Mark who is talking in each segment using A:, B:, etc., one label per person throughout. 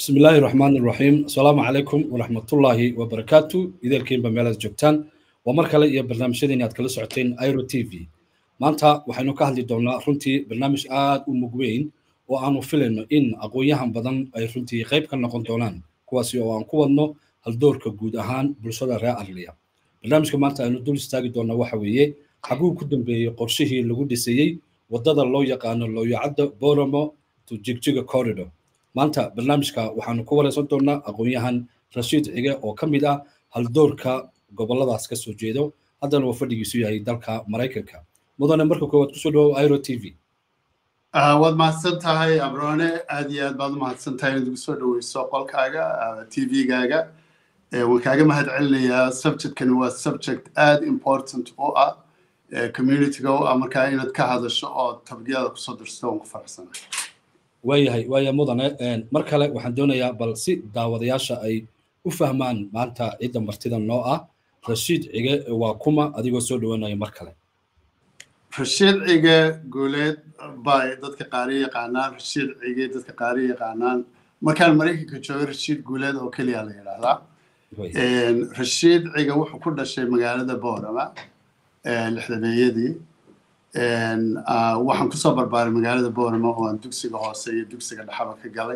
A: bismi illaahi raxmaan iraxiim asalaamu calaykum waraxmatullaahi wabarakaatu ideelkiinba meelaad joogtaan waa mar kale iyo barnaamijyadiin aad kala socoteen iro t v maanta waxaynu ka hadli doonaa runtii barnaamij aad u mug weyn oo aanu filayno in aqoon-yahan badan ay runtii qayb ka noqon doonaan kuwaasi oo aan ku wadno haldoorka guud ahaan bulshada reer arliya barnaamijka maanta aynu dul istaagi doonaa waxa weeye xaguu ku dambeeyey qorshihii lagu dhisayey waddada loo yaqaano looyacadda boromo to jigjiga corridor maanta barnaamijka waxaanu ku wareysan doonaa aqoon-yahan rashiid cige oo ka mid ah haldoorka goboladaas ka soo jeedo haddana uu fadhigiisu yahay dalka maraykanka mudane marka koowaad kusoo dhawow iro t v
B: waad mahadsan tahay abrone aad iyo aad baad u mahadsan tahay inaad igu soo dhaweyso qolkaaga t v-gaaga waan kaaga mahad celinayaa subjectkani waa subject aad important u ah communityga u ah markaa inaad ka hadasho oo tabgyada kusoo dirsato waan ku faraxsanahay
A: waayahay waaya mudane mar kale waxaan doonayaa bal si daawadayaasha ay u fahmaan maanta cidda martida noo ah rashiid cige waa kuma adigoo soo dhawaanaya mar kale
B: rashiid cige guuleed bay dadka qaari yaqaanaan rashiid cige dadka qaari yaqaanaan markaan maraykanka joogay rashiid guuleed oo keliya la yidhaahdaa rashiid cige wuxuu ku dhashay magaalada boorama lixdameeyadii waxaan kusoo barbaaray magaalada boorama oo aan dugsiga hoose iyo dugsiga dhexaba ka galay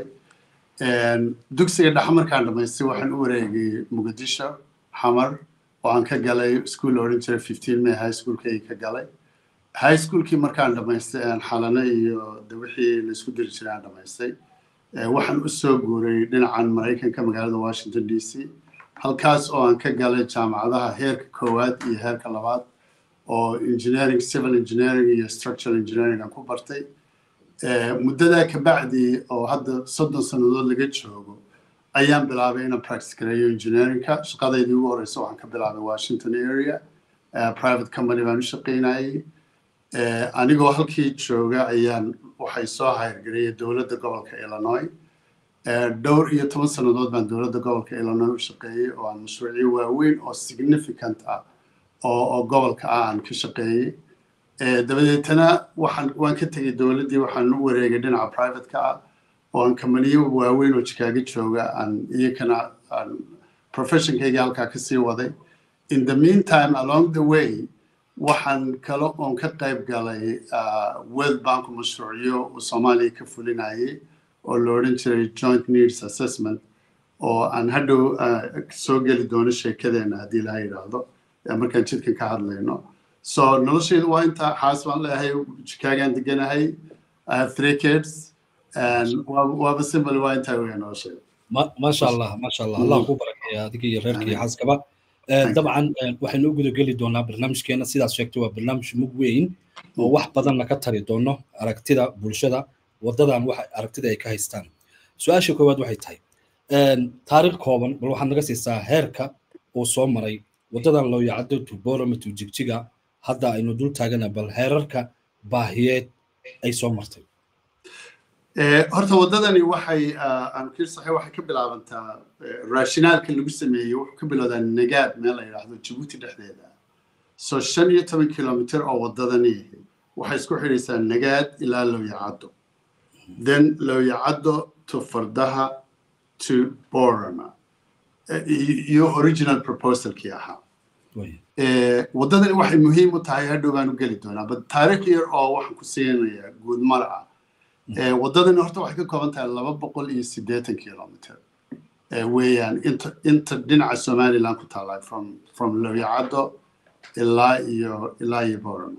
B: dugsiga dhexe markaan dhamaystay waxaan u wareegay muqdisho xamar oo aan ka galay iskuol la odhan jiray fifteen may high schoolkayga ka galay high schoolkii markaan dhamaystay aan xalane iyo de wixii la isku diri jiray aan dhamaystay waxaan u soo guuray dhinacan maraykanka magaalada washington d c halkaas oo aan ka galay jaamacadaha heerka koowaad iyo heerka labaad oo engineering civil engineering iyo structural engineering aan ku bartay muddadaa kabacdi oo hadda soddon sannadood laga joogo ayaan bilaabay inaan practice gareeyo engineeringka shaqadaydii ugu horeysa waxaan ka bilaabay washington area private company baan u shaqaynayay anigoo halkii jooga ayaan waxay soo hayrgareeyay dowladda gobolka illinois dhowr iyo toban sannadood baan dowladda gobolka illinois u shaqeeyey oo aan mashruucyo waaweyn oo significant ah oo oo gobolka ah aan ka shaqeeyey dabadeetana waxaan waan ka tegey dowladdii waxaan u wareegay dhinaca private-ka ah oo aan kamaniyo waaweyn oo jikaago jooga aan iyakana aan professionkaygii halkaa kasii waday in the meantime along the way waxaan kale oon ka qayb galay world bank mashruucyo uu soomaaliya ka fulinayay oo la odhan jiray joint needs assessment oo aan hadhow soo geli doono sheekadeena haddii laha yidhaahdo markaan jidkan ka hadlayno so noloshaydu waa intaa xaas baan leeyahay jikaagaan deganahay i have three kids waaba simple waa intaa weya noloshayda
A: maasha allah maasha allah allah ku barakeeya adiga iyo reerka iyo xaaskaba dabcan waxaynu u gudageli doonaa barnaamijkeena sidaas sheegtay waa barnaamij mug weyn oo wax badanna ka tari doono aragtida bulshada wadadan waxa aragtida ay ka haystaan su-aasha koowaad waxay tahay taariikh kooban bal waxaad naga siisaa heerka uu soo maray wadadan loo yacado to borome to jigjiga hadda aynu dul taagana bal heerarka baahiyeed ay soo martay
B: horta waddadani waxay aan kir saxay waxay ka bilaabantaa raashinaalka lagu sameeyey wuxuu ka bilowdaa nagaad meel la yidhaahdo jabuuti dhexdeeda so shan iyo toban kilomitr oo waddadani waxay isku xidhaysaa nagaad ilaa looyacaddo then looyacaddo to fardaha to borama iyo original proposalkii ahaa waddadani waxay muhiim u tahay hadhow baan u geli doonaa but taariikh yar oo waxaan ku siinayaa guud mala ah waddadani horta waxay ka kooban tahay laba boqol iyo siddeetan kilomitr weeyaan inta inta dhinaca somaliland ku taala from from looyacaddo ilaa iyo ilaa iyo borama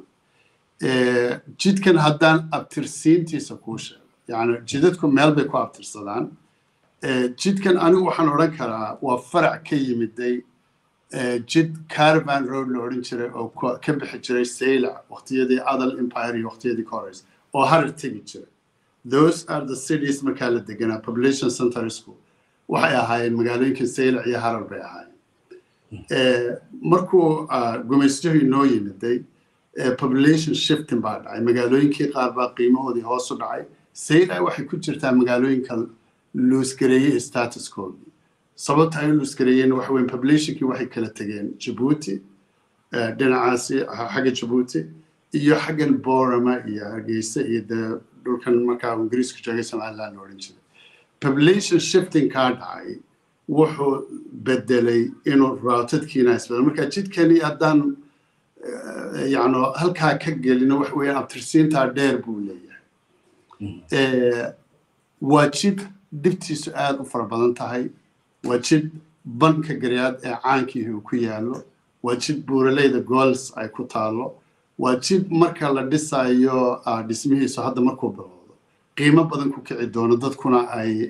B: jidkan haddaan abtirsiintiisa kuu sheego yani jidadku meel bay ku abtirsadaan jidkan anigu waxaan odhan karaa waa farac ka yimiday jid caravan road la odhan jiray oo ka bixi jiray saylac waqtiyadii adal empire iyo waqtiyadii corres oo harar tegi jiray those are the cities markaa la deganaa population center school waxay ahaayeen magaalooyinka saylac iyo harar bay ahaayeen markuu gumaystuhu inoo yimiday population shifting baa dhacay magaalooyinkii qaar baa qiimahoodii hoos u dhacay saylac waxay ku jirtaa magaalooyinka luusgareeyey statuskoodii sababta ay u luusgareeyeen waxa weyn populationkii waxay kala tegeen jabuuti dhinacaasi xagga jabuuti iyo xaggan borama iyo hargeysa iyo dee dhulkan markaa ingiriisku joogay somaliland la odhan jiray population shifting kaa dhacay wuxuu bedelay inuu routedkiina isbedel marka jidkani haddaan yacno halkaa ka gelino wax weeyaan abtirsiintaa dheer buu leeyahay waa jid dhibtiisu aada u fara badan tahay waa jid banka garyaad ee caankiihi uu ku yaallo waa jid buuraleyda gols ay ku taallo waa jid marka la dhisayo dhismihiisu hadda markuu bilowdo qiimo badan ku kici doono dadkuna ay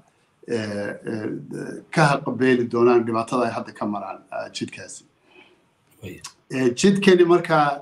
B: ka haqabeeli doonaan dhibaatada ay hadda ka maraan jidkaasi jidkani markaa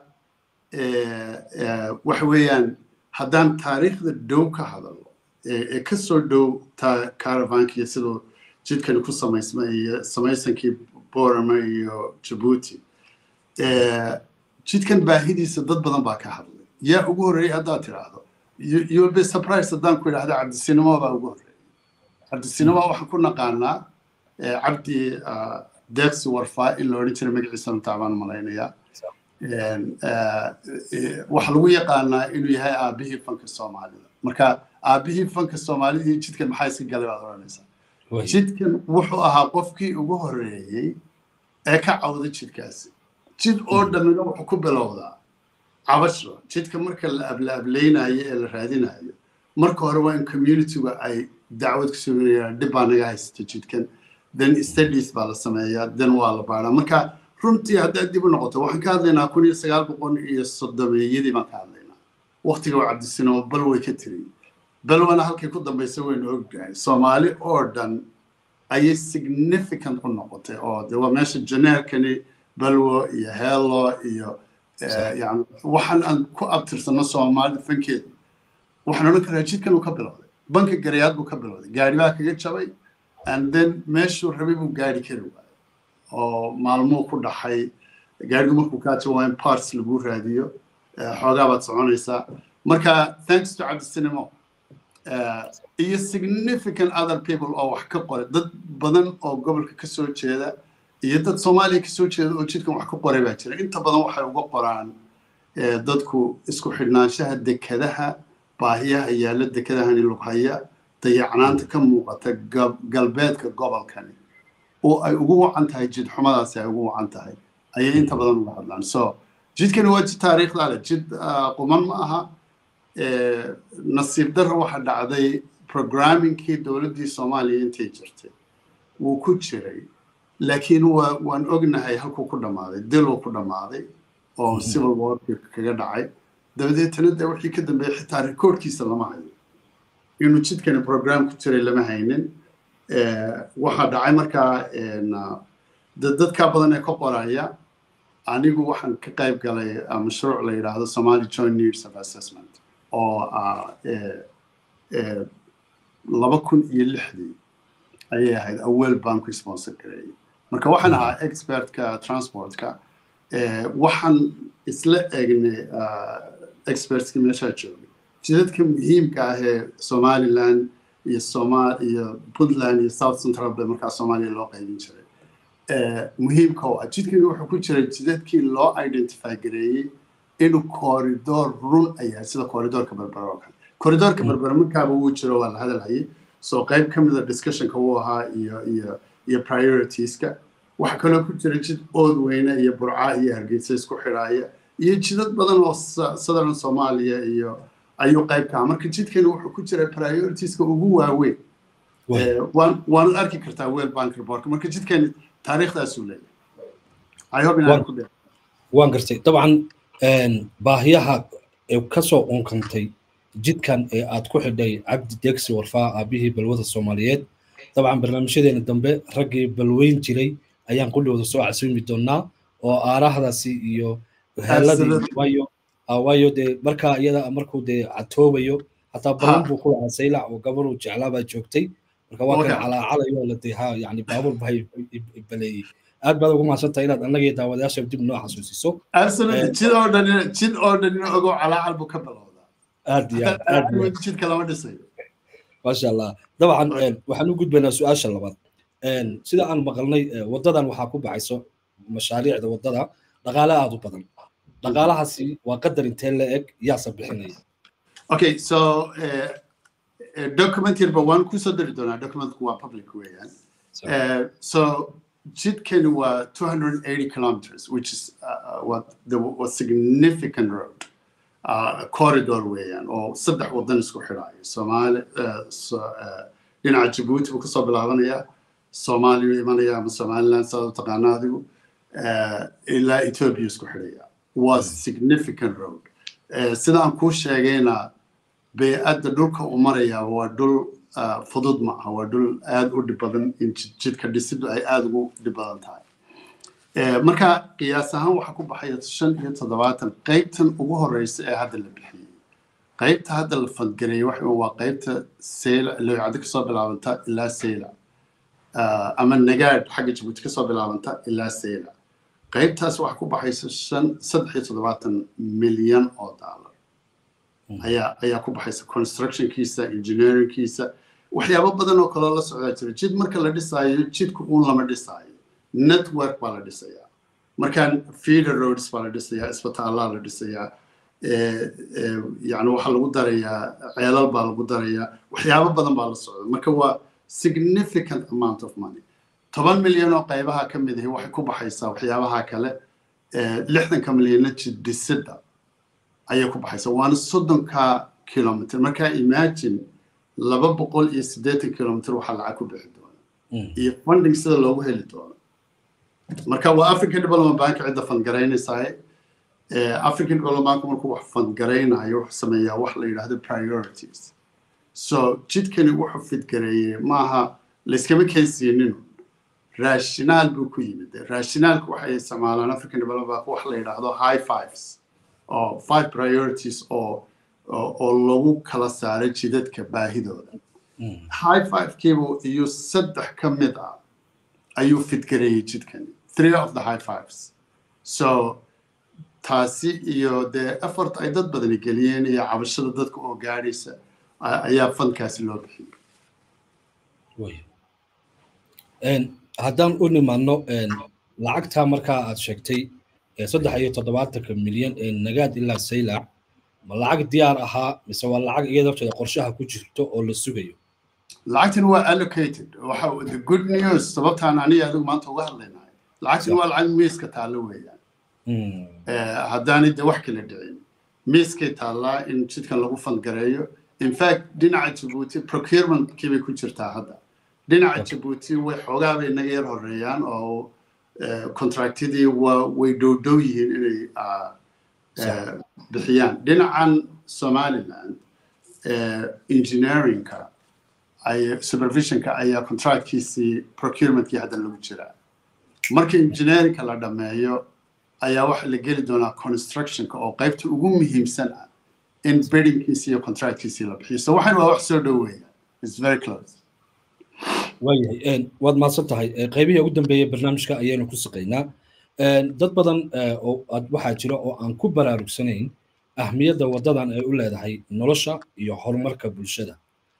B: waxa weeyaan haddaan taariikhda dhow ka hadalno ee ka soo dhow caravanka iyo siduu jidkani ku samaysma iyo samaysankii borama iyo jabuuti jidkan baahidiisa dad badan baa ka hadlay yaa ugu horreeyey haddaad tidhaahdo you'll be surprised haddaan ku idhahda cabdisinimo baa ugu horreeyey cabdisinimo waxaan ku naqaanaa cabdi deeqsi warfaa in la odhan jiray magaciisa runtaa baan malaynayaa waxaa lagu yaqaanaa inuu yahay aabihii fanka soomaalida marka aabihii fanka soomaalida iyo jidkan maxaa iska galay baad odhanaysaa jidkan wuxuu ahaa qofkii ugu horreeyey ee ka cawda jidkaasi jid oo dhammina wuxuu ku bilowdaa cabasho jidka marka la ablaablaynayo ee la raadinayo marka hore waa in communityga ay dacwad ku suginayaan dhib baa naga haysata jidkan then studies baa la sameeyaa then waa la baadhaa marka runtii haddaad dib u noqoto waxaan ka hadlaynaa kun iyo sagaal boqol iyo soddomeeyadii baan ka hadlaynaa waqtiga waa cabdisinimo bal way ka tiri balwana halkay ku dambaysa waynu ognahay soomaali oo dhan ayay significant u noqotay oo de waa meesha janeerkani balwo iyo heelo iyo yani waxaan aan ku abtirsano soomaalida fankeedu waxaan odhan karaa jidkan uu ka bilowday banka garayaad buu ka bilowday gaari baa kaga jabay and then meeshuu rabay buu gaari kari waayay oo maalmuu ku dhaxay gaarigu markuu kaa jabo waa in parts lagu raadiyo xoogaa baad soconaysaa marka thanks to cabdisinimo iyo significant other people oo wax ka qoray dad badan oo gobolka ka soo jeeda iyo dad soomaaliya ka soo jeeda oo jidkan wax ka qoray baa jira inta badan waxay uga qoraan dadku isku xidhnaanshaha dekadaha baahiyaha yaalla dekadahani lughaya dayacnaanta ka muuqata galbeedka gobolkani oo ay ugu wacan tahay jid xumadaasi ay ugu wacan tahay ayay inta badan uga hadlaan so jidkani waa jid taariikhda leh jid quman ma aha nasiib darra waxa dhacday programmingkii dowladdii soomaaliya intay jirtay wuu ku jiray laakiin waa waan ognahay halkuu ku dhammaaday diluu ku dhammaaday oo civil warki kaga dhacay dabadeetana de wixii ka dambeeyey xitaa rekoordkiisa lama hayo inuu jidkani program ku jiray lama haynin waxaa dhacay markaa dadkaa badan ee ka qoraya anigu waxaan ka qayb galay mashruuc la yidhaahdo somali joint needs of assessment oo laba kun iyo lixdii ayay ahayd awel baan ku sponsor gareeyay marka waxaan ahaa expertka transportka waxaan isla eegnay expertski meeshaa joogay jidadka muhiimka ah ee somaliland iyo somal iyo puntland iyo south central bay markaa soomaaliya loo qaybin jiray muhiimka oo ah jidkani wuxuu ku jiray jidadkii loo identify gareeyey inuu corridor run ayaa sida corridorka berbera oo kale corridorka berbera markaaba wuu jiro waa la hadalhayay so qayb ka mida discussionka wuu ahaa iyo iyo iyo prioritieskka waxaa kaloo ku jira jid ood weyne iyo burca iyo hargeysa isku xidhaaya iyo jidad badan oo southern soomaaliya iyo ayuu qayb ka aha marka jidkani wuxuu ku jira prioritieskka ugu waaweyn waanad arki kartaa wel bank reportka marka jidkani taariikhdaasuu leeyahay
A: waan gartay dabcan baahiyaha kasoo unkantay jidkan ee aad ku xidhay cabdi degsi warfaa aabihii balwada soomaaliyeed dabcan barnaamijyadeena dambe raggii balweyn jiray ayaan kulligooda soo casuumi doonaa oo aarahdaasi iyo heeladii waayo waayo dee markaa iyada markuu dee catoobayo hataa balan buu ku lahaa saylac oo gabaruu jeclaa baa joogtay marka waa kan calaacalayo la dee ha yani baabuur baa baleeyey aad baad ugu mahadsantahay inaad annagii daawadayaasha dib noo xasuusiso
B: jid oo dhan jid oo dhan inuu ogow calaacal buu ka bilowdaa
A: aad iyo aad aad
B: jidka lama dhisayo
A: maasha allah dabcan waxaan u gudbaynaa su-aasha labaad sida aan maqalnay waddadan waxaa ku baxayso mashaariicda waddada dhaqaale aad u badan dhaqaalahaasi waa qadar intee la eg yaasa bixinaya
B: okay so document yarba waan kusoo dari doonaa documentku waa public weeyaan so jidkani waa 280 kilometers which is uh, what the was significant road uh, corridor weeyaan oo saddex wadan isku xidhaayo soomaali dhinaca jabuuti buu kasoo bilaabanayaa soomaaliya imanaya ama somaliland saad u taqaana adigu ilaa ethiopia isku xidhaya waa significant road sida aan kuu sheegayna bey-adda dhulka uu marayaa waa dhul fudud ma aha waa dhul aada u dhib badan in jidka dhisiddu ay aada ugu dhib badan tahay marka qiyaas ahaan waxaa ku baxaya shan iyo toddobaatan qeybtan ugu horeysa ee hadda la bixiyey qeybta hadda la fadgareeyey waxa waa qeybta seyla lowcado kasoo bilaabanta ilaa seyla ama nagaadh xagga jabuuti kasoo bilaabanta ilaa seyla qaybtaas waxaa ku baxaysa shan saddex iyo toddobaatan milyan oo dollar ayaa ayaa ku baxaysa constructionkiisa engineeringkiisa waxyaabo badan oo kaloo la socdaa jira jid marka la dhisaayo jidku uun lama dhisaayo network baa la dhisayaa markaan feeder roads baa la dhisayaa isbitaallaa la dhisayaa yani waxaa lagu darayaa ceelal baa lagu darayaa waxyaabo badan baa la socda marka waa significant amount of money toban milyan oo qaybaha ka mid ahi waxay ku baxaysaa waxyaabaha kale lixdanka milyanna jiddisidda ayay ku baxaysaa waana soddonka kilomitr markaa imagine laba boqol iyo siddeetan kilomitr waxaa lacag ku bixi doona iyo funding sida loogu heli doono marka waa african development bank cidda fandgaraynaysaa african development bank markuu wax fandgaraynayo wuxuu sameeyaa wax la yidhaahdo priorities so jidkani wuxuu fidgareeyey maaha layskama keensiinin raashinaal buu ku yimid raashinaalku waxay isticmaalaan african development bank wax la yidhaahdo high fives oo five priorities oo oo lagu kala saaray jidadka baahidooda high five-kiibu iyo saddex ka mid ah ayuu fidgareeyey jidkani three of the high fives so taasi iyo dee effort ay dad badani geliyeen iyo cabashada dadka oo gaadhaysa ayaa fankaasi loo
A: bixiyey haddaan u nimaadno lacagtaa markaa aad sheegtay saddex iyo toddobaatanka milyan ee nagaad ilaa saylac ma lacag diyaar ahaa mise waa lacag iyada horteeda qorshaha ku jirto oo la sugayo
B: lacagtan waa allocated waxa the good news sababtaan aniga adigu maanta uga hadlaynahay lacagtan waa lacag miiska taallo weeyaan haddaanay de wax kala dhicin miiskay taallaa in jidkan lagu fandgareeyo in fact dhinaca jabuuti procurementkii bay ku jirtaa hadda dhinaca jabuuti way xoogaa bay naga yar horeeyaan oo contractidii waa way dhowdhow yihiin inay bixiyaan dhinacan somaliland engineeringka ay supervisionka ayaa contractkiisii procurementkii hadda lagu jiraa marka engineeringka la dhammeeyo ayaa waxa la geli doonaa constructionka oo qaybta ugu muhiimsan ah in biddingkiisi iyo contractkiisii la bixiyo so waxan waa wax soo dhoweeya it's very close
A: waayahay waad mahadsan tahay qaybihii ugu dambeeyey barnaamijka ayaynu ku saqaynaa dad badan oo waxaa jira oo aan ku baraarugsanayn ahmiyadda waddadan ay u leedahay nolosha iyo horumarka bulshada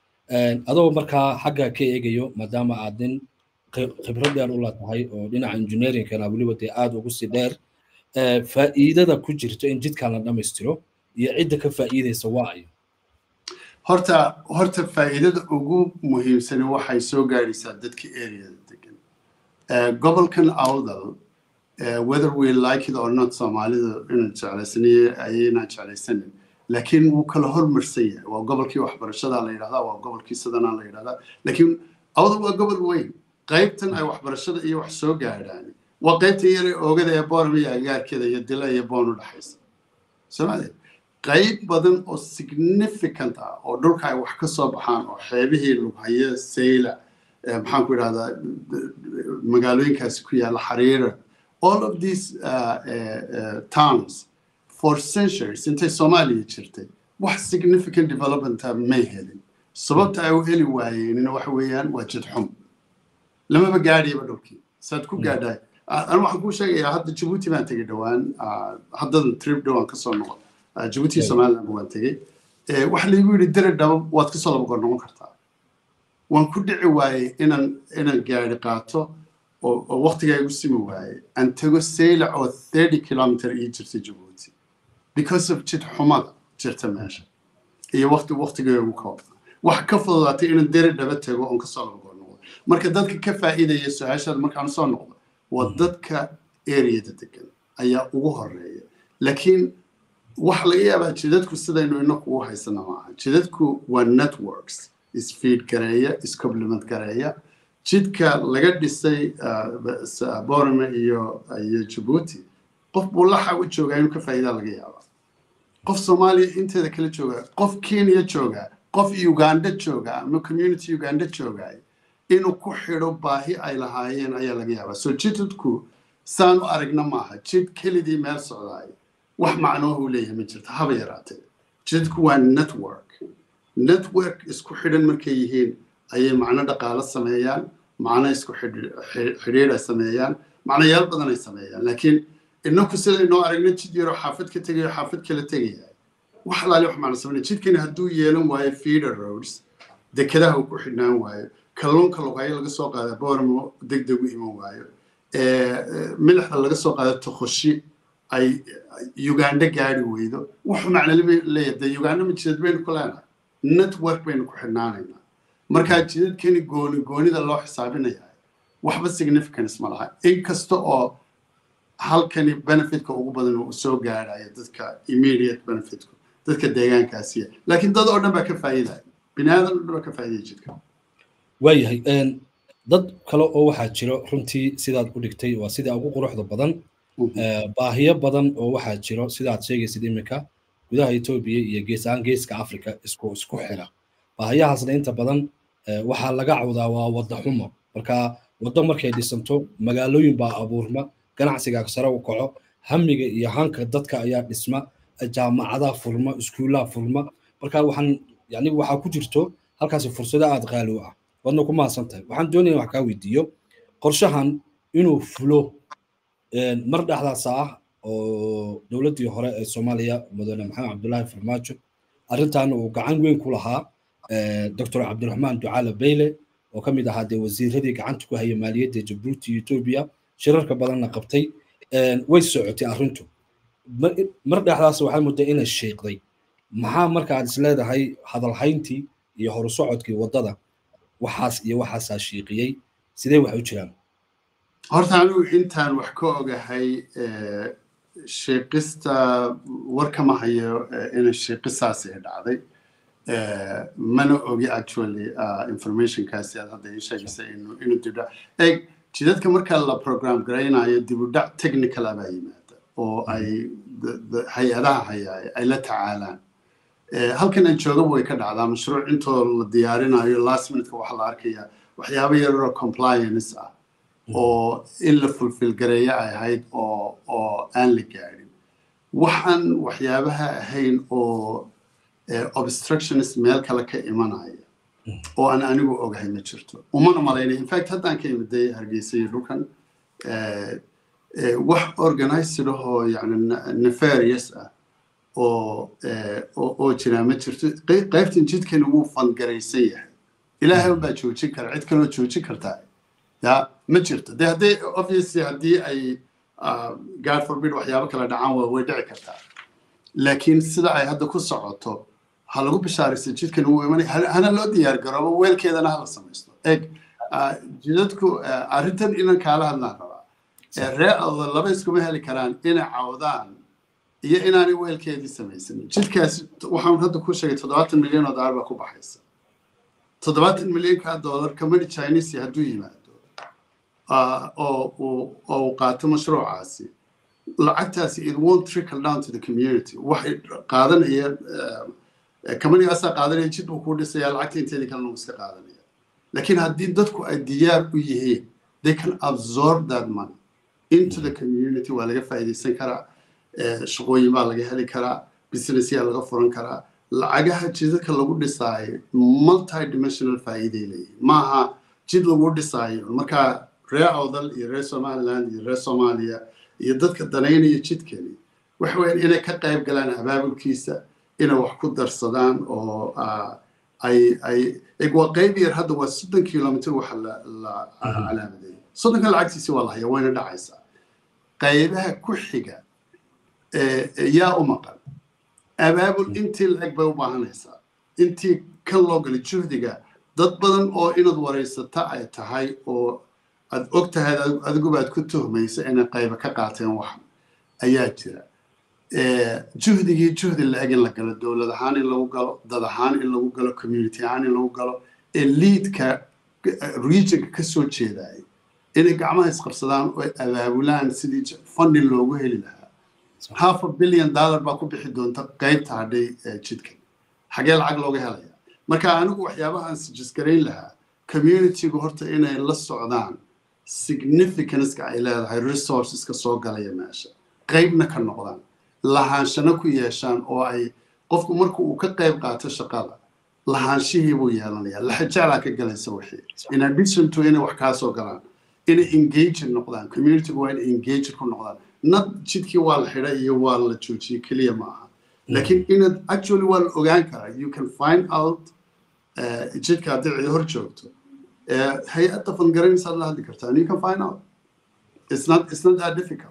A: adoo markaa xagga ka eegayo maadaama aad nin khibrad dheer u leedahay oo dhinaca engineeringkana weliba dee aada ugu sii dheer faa'iidada ku jirto in jidkan la dhammaystiro iyo cidda ka faa'iidaysa waa ayo
B: horta horta faa'iidada ugu muhiimsani waxay soo gaadhaysaa dadka areada degan gobolkan awdal whether we like it or not soomaalida inaan jeclaysaniyo ayaynaan jeclaysanin laakiin wuu kala hormarsan yahay waa gobolkii waxbarashada la yidhahdaa waa gobolkii sidanaa la yidhahdaa laakiin awdal waa gobol weyn qaybtan ay waxbarashada iyo wax soo gaadhaan waa qaybta yare oogada ee boorama iyo agaarkeeda iyo dila iyo boon u dhexaysa soomaaliya qayb badan oo significant ah oo dhulka ay wax ka soo baxaan oo xeebihii lughaye sayla maxaan ku idhahdaa magaalooyinkaasi ku yaalla xariira all of these uh, uh, towns for centuries intay soomaaliya jirtay wax significant developmenta may helin sababta ay u heli waayeenina waxa weeyaan waa jid xum lamaba gaadhiyaba dhulkii saad ku gaadhaay anu waxaan kuu sheegayaa hadda jabuuti baan tegey dhowaan haddadan trip dhowaan kasoo noqon jabuuti somaliland waan tegey waxa laygu yidhi dere dhaba waad kasoo laba goor noqon kartaa waan ku dhici waayey inaan inaan gaari qaato oo waqtigaa igu simi waayey aan tago saylac oo thirty kilometer ii jirtay jabuuti because of jid xumada jirta meesha iyo waqti waqtiga ugu koobna wax ka fududaatay inaan deri dhaba tago oon kasoo laba goor noqdo marka dadka ka faa'iidaya su-aashaada markaan soo noqdo waa dadka areada degan ayaa ugu horeeya laakiin waxa laga yaabaa jidadku sidaynu inaku u haysana maaha jidadku waa networks isfeed gareeya iscomplement gareeya jidka laga dhisay borome iyo iyo jabuuti qof buu laxa u joogaa inuu ka faa'iidaa laga yaabaa qof soomaaliya inteeda kala jooga qof kenya jooga qof uganda jooga ama community uganda jooga inuu ku xidho baahi ay lahaayeen ayaa laga yaabaa so jidadku saan u aragna maaha jid kelidii meel socdaay wax macnooha uu leeyahay ma jirto haba yaraatee jidadku waa network network isku xidhan markay yihiin ayay macno dhaqaalo sameeyaan macno isku xidhiidh ay sameeyaan macnayaal badan ay sameeyaan laakiin inaku sidaynoo aragna jid yaroo xaafad ka tegayo xaafad kala tegaya wax alaali wax macno sameynaya jidkani hadduu yeelan waayo feeder roads dekedaha uu ku xidhnaan waayo kalluunka luqayo laga soo qaada boormo deg deg u iman waayo milixda laga soo qaada tokoshi ay uganda gaari weydo wuxuu macno leeyahay dee uganda ma jidad baynu ku leenahay network baynu ku xidhnaanaynaa markaa jidadkani gooni goonida loo xisaabinaya waxba significance ma laha inkasta oo halkani benefitka ugu badan uu soo gaaraya dadka immediate benefitku dadka deegaankaasiya laakiin dad oo dhan baa ka faa'iidaya bini aadan oo dhan baa ka faa'iidaya jidka
A: waayahay dad kale oo waxaa jiro runtii sidaad u dhigtay waa sida ugu quruxda badan baahiyo badan oo waxaa jiro sidaad sheegaysid iminka gudaha etoobiya iyo gees ahaan geeska africa isku isku xira baahiyahaasna inta badan waxaa laga cawdaa waa wadda xumo marka waddo markay dhisanto magaalooyin baa abuurma ganacsiga sare u kaco hamiga iyo hanka dadka ayaa dhisma jaamacadaha furma iskuullaha furma marka waxaan yani waxaa ku jirto halkaasi fursado aada qaali u ah waadna ku mahadsan tahay waxaan doonaya wax kaa weydiiyo qorshahan inuu fulo mar dhexdaasa ah oo dowladdii hore ee soomaaliya mudane maxamed cabdullaahi farmaajo arrintan uu gacan weyn ku lahaa doctor cabdiraxmaan ducaale beyle oo ka mid ahaa dee wasiiradii gacanta ku haya maaliyadda jabuuti iyo etoobiya shirarka badanna qabtay way socotay arrintu mar dhexdaas waxaa mudda inay sheeqday maxaa marka aad is leedahay hadalhayntii iyo horusocodkii waddada waxaas iyo waxaasaa shiiqiyey sidee wax u jiraan
B: horta anigu intaan wax ka ogahay sheeqista war kama hayo inay sheeqisaasi ay dhacday mana ogi actually informationkaasi aad hadda ii sheegaysa inuu dibdhac eeg jidadka marka la program garaynayo dibudhac technical ah baa yimaada oo ay hay-adaha hayaay ay la tacaalaan halkan aan joogaba way ka dhacdaa mashruuc intoo la diyaarinayo last minuteka waxaa la arkayaa waxyaabo yaroo compliance ah oo in la fulfil gareeyo ay ahayd oo oo aan la gaadhin waxaan waxyaabaha ahayn oo obstructionist meel kale ka imanaya oo aan anigu ogahay ma jirto umana malaynay infact haddaan ka imiday hargeysa iyo dhulkan wax organized ahoo yani nefarious ah oo oo jiraa ma jirto qaybtan jidkani wuu fangaraysan yahay ilaahay baa joojin kara cid kaloo joojin kartaa ya ma jirto de hadday obviously haddii ay god forbid waxyaabo kala dhacaan waa way dhici kartaa laakiin sida ay hadda ku socoto ha lagu bishaaraysa jidkan wuu imanay hana loo diyaar garoobo weelkeedana hala samaysto eg jidadku arrintan inan kaala hadlaan rabaa ree oda laba iskuma heli karaan inay cawdaan iyo inaanay weelkeedii samaysanin jidkaasi waxaan hadda ku sheegay toddobaatan milyan oo dollar baa ku baxaysa toddobaatan milyanka dollar company chinese hadduu yimaado oo uu qaato mashruucaasi lacagtaasi it won't trickle down to the community waxay qaadanaya companygaasaa qaadanaya jid buu kuu dhisaya lacagta inteedii kalena uu iska qaadanaya laakiin haddii dadku ay diyaar u yihiin they can absorb that money into the community waa laga faa'iidaysan karaa shaqooyin baa laga heli karaa businessyaa laga furan karaa lacagaha jidadka lagu dhisaayo multi dimensional faa'iiday leeyihin maaha jid lagu dhisaayo markaa reer awdal iyo reer somaliland iyo reer soomaaliya iyo dadka danaynaya jidkani waxa weeyaan inay ka qayb galaan abaabulkiisa inay wax ku darsadaan oo ay ay waa qayb yar hadda waa soddon kilomitr waxa la la calaamadeeyay soddonka lacagtiisi waa la hayaa wayna dhacaysaa qaybaha ku xiga yaa u maqan abaabul intii lacag bay u baahanaysaa intii kan loo galay juhdiga dad badan oo inaad waraysata ay tahay oo aad og tahay adiguba aad ku tuhmaysa inay qayba ka qaateen wax ayaa jira juhdigii juhdi la-eg in la galo dowlad ahaan in lagu galo dad ahaan in lagu galo community ahaan in lagu galo ee liidka regionka ka soo jeedayay inay gacmaha isqabsadaan oo abaabulaan sidii funding loogu heli lahaa half a billion dollar baa ku bixi doonta qaybta hadhay jidka xagee lacag looga helaya marka anigu waxyaabaha aan sijisgarayn lahaa communitygu horta inay la socdaan significanceka ay leedahay resourceska soo galaya meesha qaybna ka noqdaan lahaanshana ku yeeshaan oo ay qofku marka uu ka qayb qaato shaqada lahaanshihii buu yeelanaya laxajaalaa ka galaysa wixii in addition to inay wax kaa soo galaan inay engaged noqdaan communitygu waa inay engaged ku noqdaan nad jidkii waa la xidhay iyo waa la joojiyey keliya ma aha laakiin inaad actually waa la ogaan karaa you can find out jidka haddii cidi hor joogto hay-adda fangaranaysaad la hadli kartaa and you can find out it's not it's not that difficult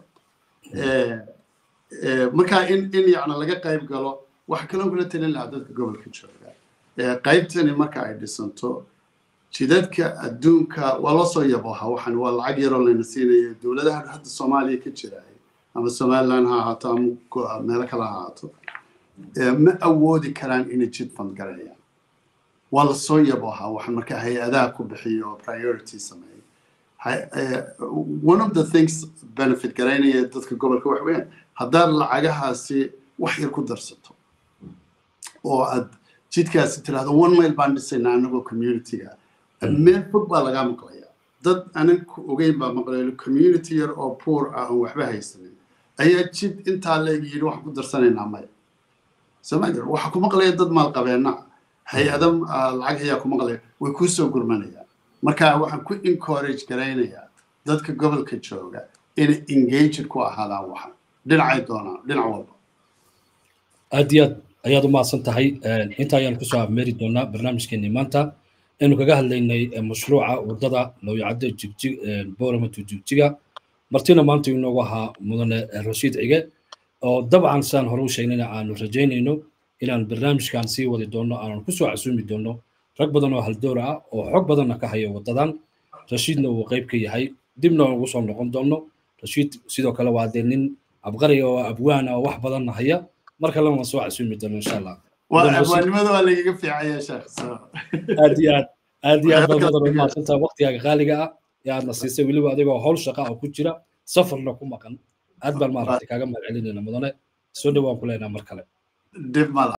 B: marka in in yacni laga qayb galo waxa kaloo kula talin lahaa dadka gobolka jooga qaybtani marka ay dhisanto jidadka adduunka waa loo soo yabooha waxan waa lacag yaroo layna siinayo dowladaha hadda soomaaliya ka jira ama somaliland ha ahaato ama meelo kale ha ahaato ma awoodi karaan inay jid fandgareeyaan waa la soo yabooha waxan marka hay-adaha ku bixiyo oo priority sameeya one of the things benefit garaynaya dadka gobolka wax weeyaan haddaad lacagahaasi wax yar ku darsato oo aad jidkaasi tiraahdo one mail baan dhisaynaa anagoo communityga meel fog baa lagaa maqlaya dad anan ku ogeyn baa maqlayo community yar oo poor ah oon waxba haysanin ayaa jid intaa leeg yidhi waxaan ku darsanaynaa maya somalia waxaa ku maqlaya dad maalqabeena hay-ada lacag hayaa ku maqlaya way kuu soo gurmanayaan marka waxaan ku encourage garaynayaa dadka gobolka jooga inay engaged ku ahaadaan waxan dhinacay doonaan dhinac walba
A: aad iyo aad ayaad u mahadsan tahay inta ayaan kusoo abmeeri doonaa barnaamijkeenii maanta aynu kaga hadlaynay mashruuca wadada looyacadda jigjig booramato jigjiga martina maanta inoogu ahaa mudane rashiid cige oo dabcan sidaan hore u sheegnayna aanu rajaynayno inaan barnaamijkan sii wadi doono aanan kusoo casuumi doono rag badan oo haldoor ah oo xog badanna ka haya wadadan rashiidna uu qayb ka yahay dibna ugu soo noqon doono rashiid sidoo kale waa dee nin abqariga oo abwaana oo wax badanna haya mar kalena waan soo casuumi doono insha allah
B: abwaanimada waa lagaga fiicaya sheekh
A: aad iyo aad aad iyo aad baad mudan u mahadsantaha waqtigaaga qaaliga ah ee aadna siisay weliba adigoo howl shaqa oo ku jira safarna ku maqan aad baan maaragtay kaaga mahad celinayna mudane soo dhawaan ku leenaha mar kale
B: dib mala